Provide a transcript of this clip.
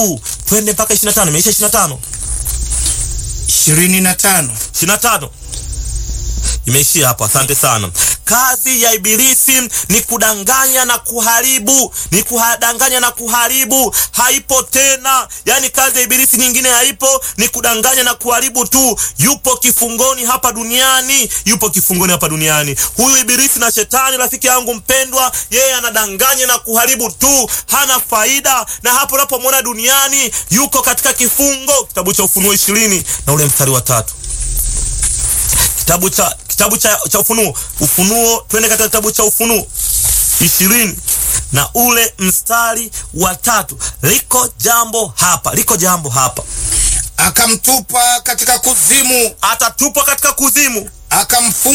twende mpaka 25 imeisha 25 ishirini na tano 25 imeishia hapo. Asante sana. Kazi ya Ibilisi ni kudanganya na kuharibu, ni kudanganya na kuharibu, haipo tena. Yani kazi ya Ibilisi nyingine haipo, ni kudanganya na kuharibu tu. Yupo kifungoni hapa duniani, yupo kifungoni hapa duniani. Huyu Ibilisi na Shetani, rafiki yangu mpendwa, yeye anadanganya na kuharibu tu, hana faida. Na hapo unapomwona duniani, yuko katika kifungo. Kitabu cha Ufunuo ishirini na ule mstari wa tatu kitabu cha kitabu cha, cha Ufunuo Ufunuo, twende katika kitabu cha Ufunuo ishirini na ule mstari wa tatu. Liko jambo hapa, liko jambo hapa. akamtupa katika kuzimu, Atatupwa katika kuzimu, akamfunga